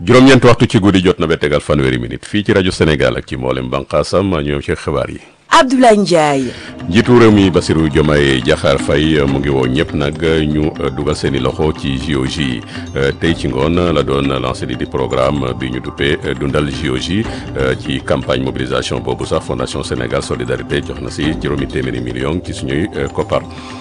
juróom-ñeent waxtu ci guddi jot na ba tegal fanweeri minute fii ci rajo Sénégal ak ci mboolem banqaasam ñëw ci xibaar yi. Abdoulaye Ndiaye. njiitu réew mi Bassirou Diomaye Diakhar Faye mu ngi woo ñëpp nag ñu dugal seen i loxo ci JOJ yi tey ci ngoon la doon lancé di di programme bi ñu duppee dundal JOJ ci campagne mobilisation boobu sax Fondation Sénégal Solidarité jox na si juróomi téeméeri million ci suñuy koppar.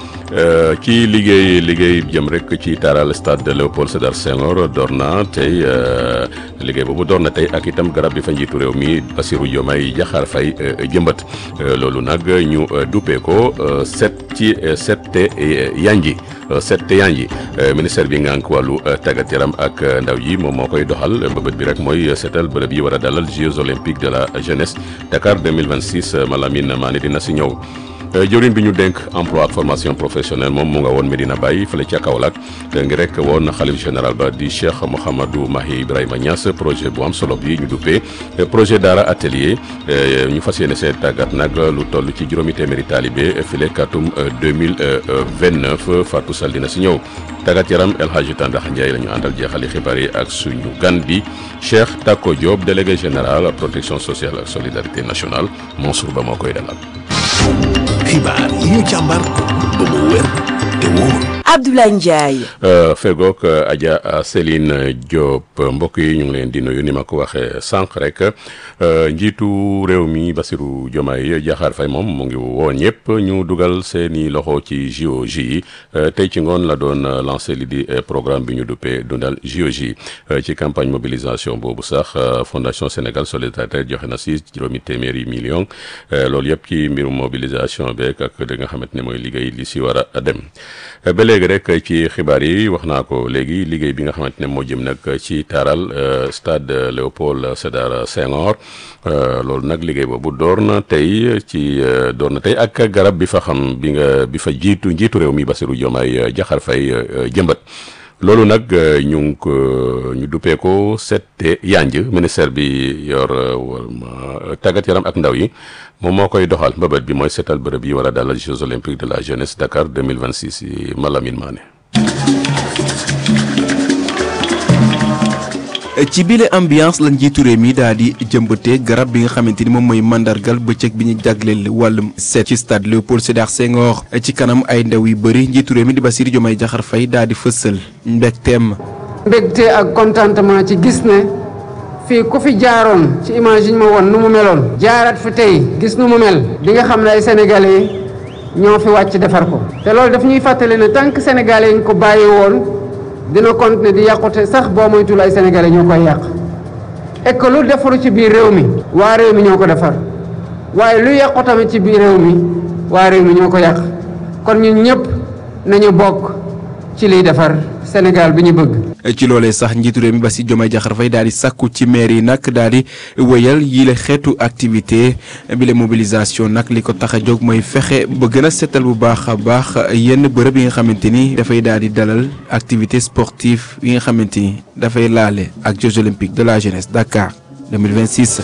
ci liggéey liggéey jëm rek ci taaral stade Léopold Sédar Senghor door na tey liggéey boobu door na tey ak itam garab bi fa njiitu réew mi Bassirou Diomaye Diakhar Faye jëmbat loolu nag ñu duppee ko set ci set te yanji set te yanji ministère bi ngànk wàllu tàggat yaram ak ndaw yi moom moo koy doxal mbëbët bi rek mooy seetal bërëb yi war a dalal Jeux olympiques de la jeunesse Dakar 2026 Malamine Mané dina si ñëw. jëwriñ bi ñu dénk emploi ak formation professionnelle moom mu nga woon Medina Baye fële ca Kaolack ngi rek woon xalif général ba di Cheikh Mouhamadou Mahi Ibrahima Niass projet bu am solo bi ñu duppee projet Daara atelier ñu fas yéene see tàggat nag lu toll ci juróomi téeméeri taalibe file katum 2029 Fatou Sall dina si ñëw tàggat yaram El Hadji Tandax Ndiaye la ñu àndal jeexali xibaar yi ak suñu gan bi Cheikh Tako Diop délégué général protection sociale ak solidarité nationale Mansour Ba moo koy dalal. xibaar yi ñu càmbar ba mu wér te wóor Abdoulaye Ndiaye. fegook Adja Céline Diop mbokk yi ñu ngi leen di nuyu ni ma ko waxee sànq rek njiitu réew mi Bassirou Diomaye Diakhar Faye moom mu ngi woo ñëpp ñu dugal seeni loxo ci JOJ yi tey ci ngoon la doon lancé li di programme bi ñu duppee dundal JOJ ci campagne mobilisation boobu sax Fondation Sénégal Solidarité joxe na si juróomi téeméeri million loolu yëpp ci mbirum mobilisation beeg ak li nga xamante ne mooy liggéey li si war a dem ba léegi rek ci xibaar yi wax naa ko léegi liggéey bi nga xamante ne moo jëm nag ci taaral stade Léopold Sédar Senghor loolu nag liggéey boobu door na tey ci door na tey ak garab bi fa xam bi nga bi fa jiitu njiitu réew mi Bassirou Diomaye Diakhar Faye jëmbat loolu nag ñu ngi ko ñu duppee ko sette yanj ministère bi yor tàggat yaram ak ndaw yi moom moo koy doxal mbëbët bi mooy seetal bërëb yi war a dalal Jeux olympiques de la jeunesse Dakar 2026 yi Malamine Mané ci bile ambiance la njiitu réew mi daal di jëmbatee garab bi nga xamante ni moom mooy mandargal bëccëg bi ñu jagleel wàllum seet ci stade Léopold Sédar Senghor ci kanam ay ndaw yu bëri njiitu réew mi di Bassirou Diomaye Diakhar Faye daal di fësal mbégteem. mbégte ak contentement ci gis ne fii ku fi jaaroon ci image yi ñu ma woon nu mu meloon. jaarat fi tey gis nu mu mel. di nga xam ne ay sénégalais ñoo fi wàcc defar ko. te loolu daf ñuy fàttali ne tant que sénégalais yi ñu ko bàyyi woon. dina continuer di yàqute sax boo moytul ay sénégalais ñoo koy yàq et que lu defaru ci biir réew mi waa réew mi ñoo ko defar waaye lu yàqu tamit ci biir réew mi waa réew mi ñoo ko yàq kon ñun ñëpp nañu bokk ci liy defar Sénégal bi ñu bëgg. ci loolee sax njiitu réew mi Bassirou Diomaye Diakhar Faye daal di sàkku ci maire yi nag daal di wëyal yile xeetu activité bi la mobilisation nag li ko tax a jóg mooy fexe ba gën a seetal bu baax a baax yenn bërëb yi nga xamante ni dafay daal di dalal activité sportive yi nga xamante ni dafay laale ak Jeux olympiques de la jeunesse Dakar 2026.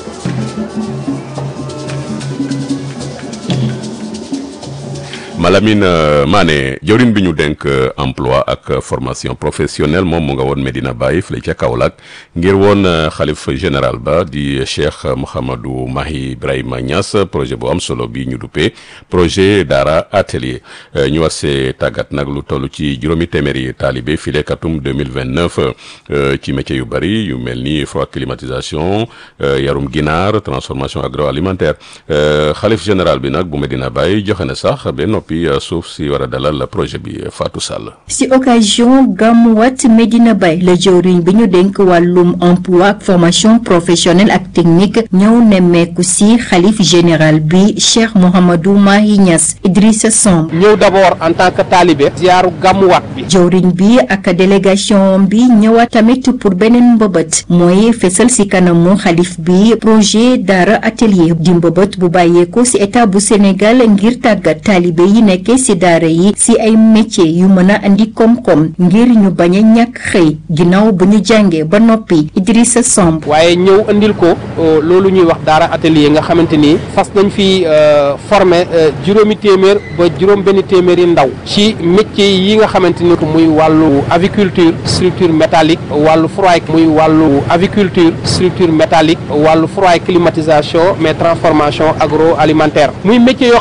Malamine Mané jëwriñ bi ñu dénk emploi ak formation professionnelle moom mu nga woon Medina Baye fële ca Kaolack ngir woon xalif général ba di Cheikh Mouhamadou Mahi Ibrahima Niass projet bu am solo bi ñu duppee projet Daara atelier ñu war see tàggat nag lu toll ci juróomi téeméeri taalibe file katum 2029 ci métier yu bëri yu mel ni froid climatisation yarum ginaar transformation agroalimentaire xalif général bi nag bu Medina Baye joxe na sax ba noppi suuf si war a dalal projet bi Fatou Sall. si occasion gàmmuwaat Medina Baye la jëwriñ bi ñu dénk wàllum emploi ak formation professionnelle ak technique ñëw nemmeeku si xalif général bi Cheikh Mouhamadou Mahi Niass Idrissa Samb. ñëw d'abord en tant que talibé. ziyaaru gàmmuwaat bi. jëwriñ bi ak délégation bi ñëwaat tamit pour beneen mbëbët mooy fesal si kanamu xalif bi projet Daara atelier di mbëbët bu bàyyeeko si état bu Sénégal ngir tàggat taalibe yi yi nekkee ci daara yi ci ay métier yu mën a andi koom-koom ngir ñu bañ a ñàkk xëy ginnaaw bu ñu jàngee ba noppi Idrissa Samb waaye ñëw andil ko loolu ñuy wax daara atelier nga xamante ni fas nañ fi former juróomi téeméer ba juróom benn téeméeri ndaw ci métier yi nga xamante ni muy wàllu aviculture structure métallique wàllu froid muy wàllu aviculture structure métallique wàllu froid climatisation mais transformation agroalimentaire muy métier yoo